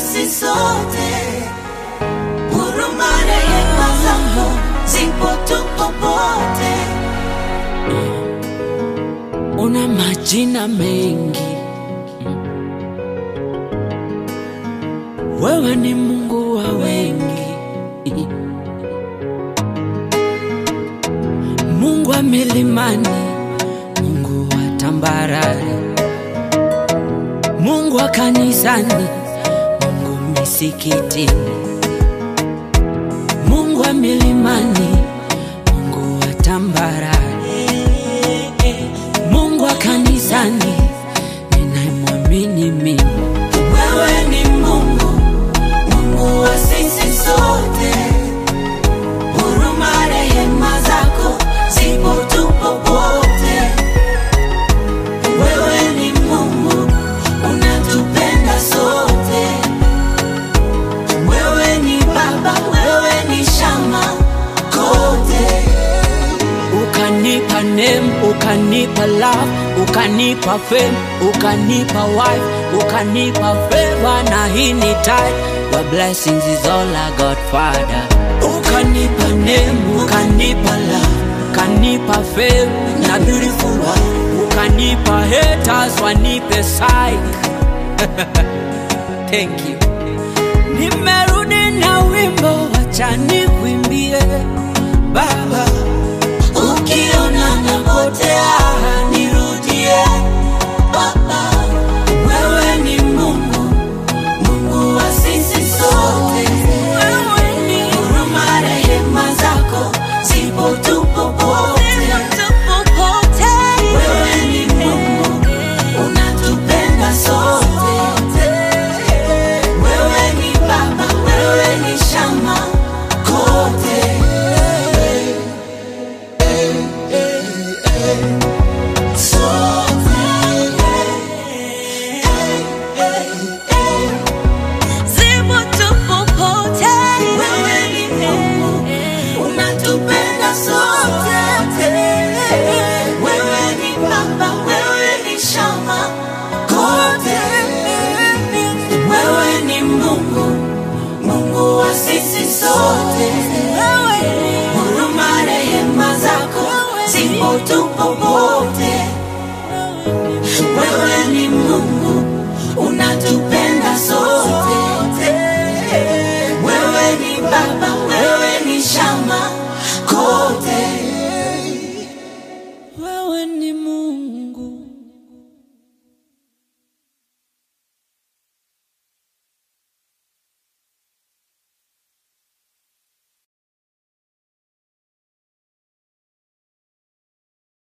sisi sote, huruma rehema zako zipo tu popote. una majina mengi, wewe ni Mungu wa wengi, Mungu wa milimani, Mungu wa tambarare, Mungu wa kanisani, Mungu misikitini, Mungu wa milimani, Mungu wa tambarare Mungu wa kanisani ninayemwamini mimi, Wewe ni Mungu, Mungu wa sisi sote, huruma rehema zako zipo tu popote. Wewe ni Mungu, unatupenda sote. Wewe ni Baba, wewe ni shama kote. ukanipa name, ukanipa love, ukanipa fame, ukanipa wife, ukanipa favor na hii ni tithe. Your blessings is all I got, Father. Ukanipa name, ukanipa love, ukanipa fame na beautiful wife, ukanipa haters wanipe psych. Thank you. Nimerudi na wimbo, wacha nikuimbie Baba. Ukiona napotea nirudie, Baba. Wewe ni Mungu, Mungu wa sisi sote. Wewe ni huruma, rehema zako zipo tu popote. Wewe ni Mungu, unatupenda sote. Wewe ni Baba, wewe ni shama kote. Zipo tu popote. Wewe ni Mungu, unatupenda sote. Wewe ni Baba, wewe ni shama kote. Wewe ni Mungu, Mungu wa sisi sote. Huruma, rehema zako zipo tu popote.